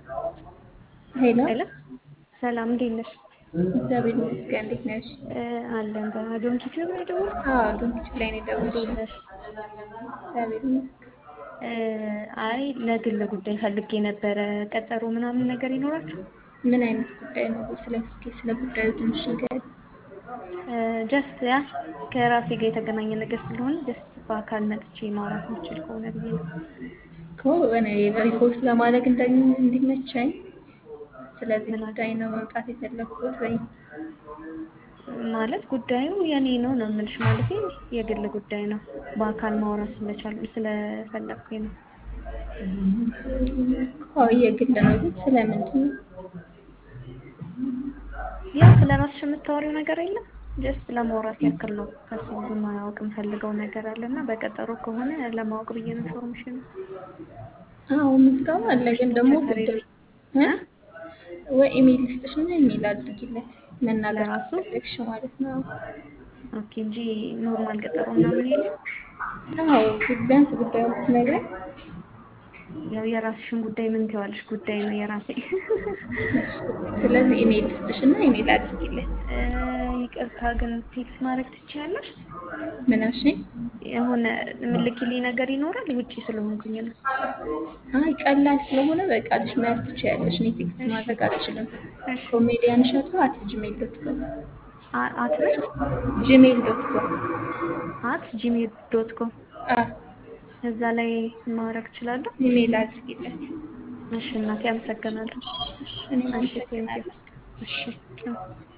ሄሎ ሄሎ ሰላም እንዴት ነሽ? እግዚአብሔር ይመስገን። እንዴት ነሽ? አለን በዶንኪ ቲዩብ ነው የደወልኩት። አዎ ዶንኪ ላይ ነው እንዴት የደወልሽው? ነሽ? እግዚአብሔር ይመስገን። አይ ለግል ጉዳይ ፈልጌ ነበረ። ቀጠሮ ምናምን ነገር ይኖራችሁ? ምን አይነት ጉዳይ ነው? ስለ እስኪ ስለ ጉዳዩ ትንሽ ንገሪኝ። ጀስት ያ ከራሴ ጋር የተገናኘ ነገር ስለሆነ ጀስት በአካል መጥቼ ማውራት የምችል ከሆነ ብዬ ነው። እኮ እኔ ሪፖርት ለማድረግ እንደ- እንዲመቸኝ ስለዚህ ምን ጉዳይ ነው መምጣት የፈለግኩት ወይ ማለት ጉዳዩ የኔ ነው ነው የምልሽ። ማለት የግል ጉዳይ ነው። በአካል ማውራት ስለቻሉ ስለፈለግኩኝ ነው። አዎ የግል ነው ግን ስለምንድን ነው? ያው ስለ ራስሽ የምታወሪው ነገር የለም። ጀስት ለማውራት ያክል ነው። ከሱ ብዙ ማወቅ የምፈልገው ነገር አለ እና በቀጠሮ ከሆነ ለማወቅ ብዬ ነው ኢንፎርሜሽን አዎ ምዝገባ አለ ግን ደግሞ ችግር ጉዳዩ የለም። እ? ወይ ኢሜል ልስጥሽ እና ኢሜል አድርጊለት መናገር ለራሱ? ከፈለግሽ ማለት ነው። ኦኬ እንጂ ኖርማል ቀጠሮ ምናምን የለም። አዎ ቢያንስ ጉዳዩ ብትነግረኝ ያው የራስሽን ጉዳይ ምን ትይዋለሽ? ጉዳይ ነው የራሴ። ስለዚህ ኢሜል ልስጥሽ እና ኢሜል አድርጊለት። እ፣ ይቅርታ ግን ቴክስት ማድረግ ትችያለሽ? ምን አልሽኝ? የሆነ ምልክልኝ ነገር ይኖራል? ውጪ ስለሆንኩኝ ነው። አይ ቀላል ስለሆነ በቃልሽ መያዝ ትችያለሽ። እኔ ቴክስት እሺ ማድረግ አልችልም። እሺ። ኮሜዲያን እሸቱ አት ጂሜል ዶት ኮም አ- አት ነሽ? ጂሜል ዶት ኮም አት ጂሜል ዶት ኮም አ እዛ ላይ ማድረግ እችላለሁ? ኢሜል አድርጊለት። እሺ እናቴ አመሰግናለሁ። እኔም አንቺ ቴንኪው። አመሰግናለሁ። እሺ ቻው።